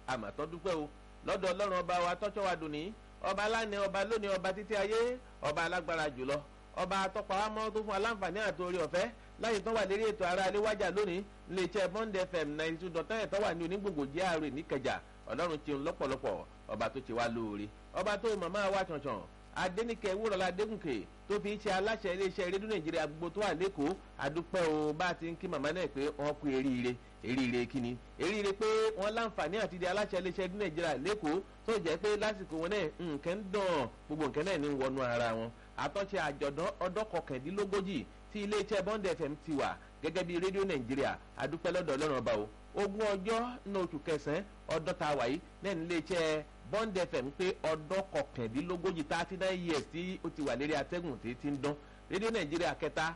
àmàtọ́ dúpẹ́ o lọ́dọ̀ ọlọ́run ọba wa tọ́jọ́ wa dùn ní ọba aláàánú ọba lónìí ọba títí ayé ọba alágbára jùlọ ọba atọ́pàámọ́ tó fún aláǹfààní àti orí ọ̀fẹ́ láyé tó wà lérí ètò ara aléwájà lónìí iléeṣẹ́ bond fm ninety two dot nine tó wà ní onígbòǹgbò GRA níkẹjà ọlọ́run ti ń lọ́pọ̀lọpọ̀ ọba tó ti wá lóore ọba tó màmá wa ṣànṣàn adẹnikẹ wúrọ̀lá adégúnkè tó fi ṣe aláṣẹ iléeṣẹ́ rédíò nàìjíríà gbogbo tó wà lẹ́kọ̀ọ́ àdúpẹ́ o bá a ti ń kí màmá náà pé wọ́n kú eríire eríire kíni eríire pé wọ́n láǹfààní àti di aláṣẹ iléeṣẹ́ rédíò nàìjíríà lẹ́kọ̀ọ́ tó jẹ́ pé lásìkò wọn náà nǹkan ń dàn gbogbo nǹkan náà ní wọnú ara wọn àtọ́ṣe àjọ̀dán ọdún kọkàndínlógójì tí iléeṣẹ́ bond fm ti wà gẹ́gẹ́ bí rédíò nàìjíríà àdúpẹ́ lọ́dọ̀ ọlọ́run ọba o ogún ọjọ́ ní oṣù kẹsàn-án ọdún tá a wà yìí náà ní iléeṣẹ́ bond fm pé ọdún kọkàndínlógójì thirty nine years tí ó ti wà lérí atẹ́gùn tí ti ń dán rédíò nàìjíríà kẹta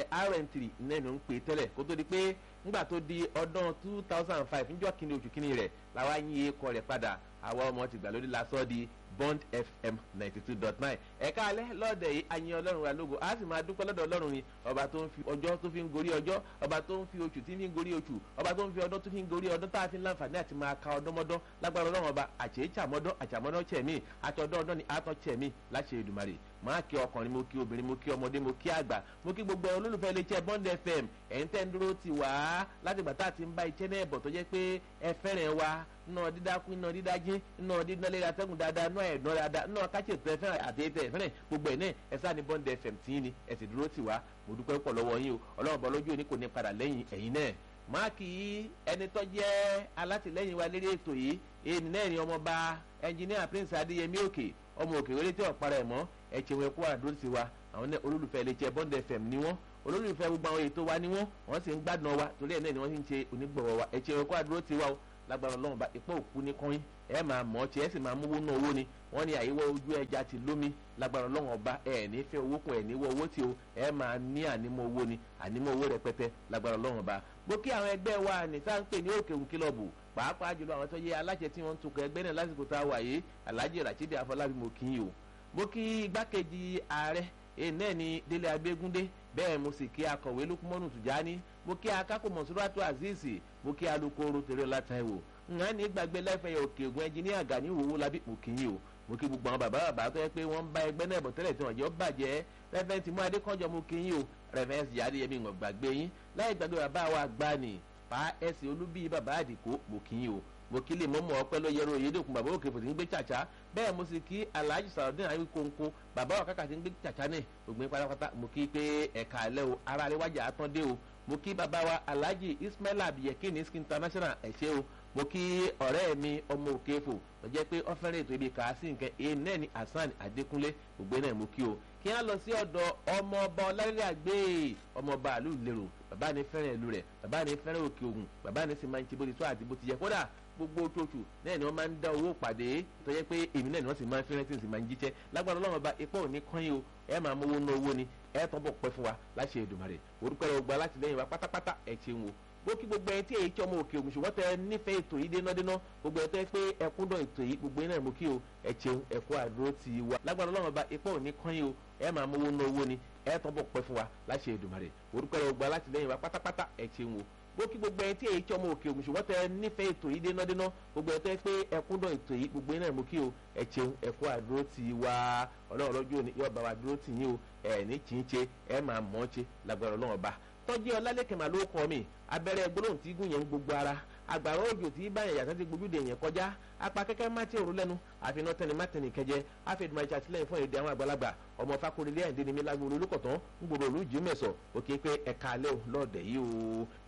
rn3 náà ló ń pè tẹ́lẹ̀ kó tó di pé ńgbà tó di ọdún two thousand and five níjọ́ kínní oṣù kínní rẹ̀ làwa yín ekọ rẹ̀ padà àwa ọmọ ti gbà lórí lásán di bond fm ninety two dot nine ẹ̀ka alẹ́ lọ́ọ̀dẹ̀ yìí ayin ọlọ́run wa lógo a sì máa dúpẹ́ lọ́dọ̀ ọlọ́run ni ọba tó ń fi ọjọ́ tó fi ń gorí ọjọ́ ọba tó ń fi oṣù tí ń gorí oṣù ọba tó ń fi ọdún tó fi ń gorí ọdún tá a fi ń láǹfààní àti máa ka ọdọ́mọdọ́ lágbára ọlọ́run ọba àṣeyíṣàmọ́dọ́ àṣàmọ́dọ́ chẹ̀mí àtọ̀dọ́ ọdọ́ ni àtọ̀ chẹ̀mí láṣẹ Èdùmàrè máa kí ọkùnrin mo kí obìnrin mo kí ọmọdé mo kí àgbà mo kí gbogbo olólùfẹ́ iléeṣẹ́ bond fm ẹ̀ ń tẹ́ ń dúró ti wá láti gbà tá a ti ń bá iṣẹ́ náà bọ̀ tó jẹ́ pé ẹ fẹ́ràn wa náà dídákú náà dídájí náà dídánlé atẹ́gùn dáadáa náà ẹ̀dán dáadáa náà káṣí ètò ẹ̀fẹ́ àti ètò ẹ̀fẹ́ gbogbo ẹ̀ náà ẹ sáà ní bond fm tí ní ẹ sì dúró ti wá mo dúpẹ́ pọ̀ lọ́wọ́ yín o ọlọ́run bọ́ lójú òní kò ní padà lẹ́yìn ẹ̀yin náà máàkì ẹni tó jẹ́ alátìlẹ́yìn wa lérí ètò yìí èyí náà ni ọmọọba ẹnjìníà prince adéyẹmí òkè ọmọ òkè wọlé tí ọ̀pára ẹ̀ mọ́ ẹ̀chẹ̀ wọn kó àdúró sí wa àwọn olólùfẹ́ iléeṣẹ́ bond fm ni wọ́n olólùfẹ́ gbogbo àwọn ètò wa ni wọ́n wọ́n sì ń gbádùn wa torí ẹ̀ náà ni wọ́n sì ń ṣe onígbọ̀wọ́ wa ẹ̀chẹ̀ wọn kó àdúró sí wa o lágbára ọlọ́run bá ipò òkú ní kọ́yìn ẹ máa mọ̀ ọ́ tí ẹ sì máa mówó ná owó ni wọ́n ní àyíwọ́ ojú ẹja ti lómi lágbára ọlọ́run ọba ẹ ní fẹ́ owó kún ẹ ní wọ owó tí o ẹ máa ní ànímọ́ owó ni ànímọ́ owó rẹpẹtẹ lágbára ọlọ́run ọba bó kí àwọn ẹgbẹ́ wa ní sáà ń pè ní òkè òun kílọ̀bù pàápàá jùlọ àwọn tó yẹ aláṣẹ tí wọ́n ń tukọ̀ ẹgbẹ́ náà lásìkò tá a wà yìí alhaji rashidi afọlábí mo kí yìí o mo kí igbákejì ààrẹ èyí náà ni délé abégúndé bẹ́ẹ̀ mo sì kí akọ̀wé lukumọ́nù tùjání mo kí akáko mọ̀sùlùmátù azeez mo kí alukoro tèrè látàwọ̀ ǹhán ní gbàgbé lẹ́fẹ̀ẹ́ òkè ògùn ẹnjìníà gani òwò labí òkìyìn o mo kí gbogbo àwọn bàbá bàbá tó yẹ pé wọ́n ń bá ẹgbẹ́ náà bọ̀ tẹ́lẹ̀ tí wọ́n jẹ́ ó bàjẹ́ rẹ́fẹ̀ẹ́ tí mú adékọ́jọ́ mo kí yín o rẹ́fẹ̀ẹ́ sì yára yẹmi ìwọ̀n gbàgbé yín láì gbàgbé bàbá wa gbá ni pa ẹ̀sìn olúbí bàbá àdìkó mo kí yín o mo kí lè mọ́mọ́ ọpẹ́ ló yẹrọ òyedèkun bàbá òkè fòtí ń gbé tsàtsà bẹ́ẹ̀ mo sì kí alhaji sàrọ̀dín àyè kónkó bàbá wa kàkà tí ń gbé tsàtsà náà ògbìn pátápátá mo kí pé ẹ̀ka alẹ́ o ara rẹ̀ wájà àtọ́ dé o mo kí bàbá wa alhaji ismaila abiyekini skin international ẹ̀ṣẹ́ o mo kí ọ̀rẹ́ mi ọmọ òkèèfò tó jẹ́ pé ọ́fẹ́rẹ́ ètò ibi kàásì nǹkan èyí náà ni hasan adékúnlé gbogbo náà mo kí o kí á lọ sí ọ̀dọ̀ ọmọọba ọlárẹ́rẹ́ àgbẹ̀ ọmọọba àlù lérò bàbá ni fẹ́ràn ìlú rẹ̀ bàbá ni fẹ́ràn òkè ògùn bàbá ni sì máa ń ṣe bó ti tó àti bó ti yẹ kódà gbogbo oṣooṣù náà ni wọ́n máa ń dá owó pàdé tó yẹ pé èmi náà ni wọ́n sì máa ń fẹ́ràn tí n sì máa ń jíṣẹ́ lágbára ọlọ́run ọba ipò òní kọ́yìn o ẹ máa mówó ná owó ni ẹ tọ́ bọ̀ pẹ́ fún wa láṣẹ Èdùmàrè orúkọ rẹ̀ gba látìlẹ́yìn wa pátápátá ẹ̀ ṣeun o bó kí gbogbo ẹ tí èyí tí ọmọ òkè ògùn ṣùgbọ́n tẹ nífẹ̀ẹ́ ètò yìí dénádéná gbogbo ẹ tẹ́ pé ẹkúndọ̀ ètò yìí gbogbo iná mú kí o ẹ ṣeun ẹ̀kọ́ àdúró ti wa lágbára ọlọ́run ọba ipò òní kọ́yìn o ẹ máa mówó ná owó ni ẹ tọ́ bọ̀ pẹ́ fún wa láṣẹ Èdùmàrè orúkọ rẹ̀ gba látìlẹ́yìn wa pátápátá ẹ̀ ṣeun o bó kí gbogbo ẹ tí èyí tí ọmọ òkè ògùn ṣùgbọ́n tẹ nífẹ̀ẹ́ ètò yìí dénádéná gbogbo ẹ tẹ́ pé ẹkúndọ̀ ètò yìí gbogbo iná mú kí o ẹ ṣeun ẹ̀kọ́ àdúró ti wa ọlọ́run lọ́jọ́ òní yóò bá wa dúró tì yín o ẹ̀ ní kì í ṣe ẹ máa mọ̀ ọ́ ṣe lágbára ọlọ́run ọba tọ́jú ọlálẹ́kẹ̀ máa ló kọ́ mi abẹ́rẹ́ gbólóhùn tí gùn yẹn ń gbogbo ara àgbàrá òjò tí báyẹn yàtọ̀ ti gbójúde yẹn kọjá apá kẹ́kẹ́ má ti òru lẹ́nu àfihàn tẹni má tẹni kẹjẹ àfihàn ìṣe àtìlẹ́yìn fún èdè àwọn àgbàlagbà ọmọ fakorilé ẹ̀ǹdẹ́ ni mi lágbóró olùkọ̀tàn ń gbòòrò olùjí mẹ́sọ̀ òkè pé ẹ̀ka alẹ́ ò lọ́ọ̀dẹ̀ yìí o.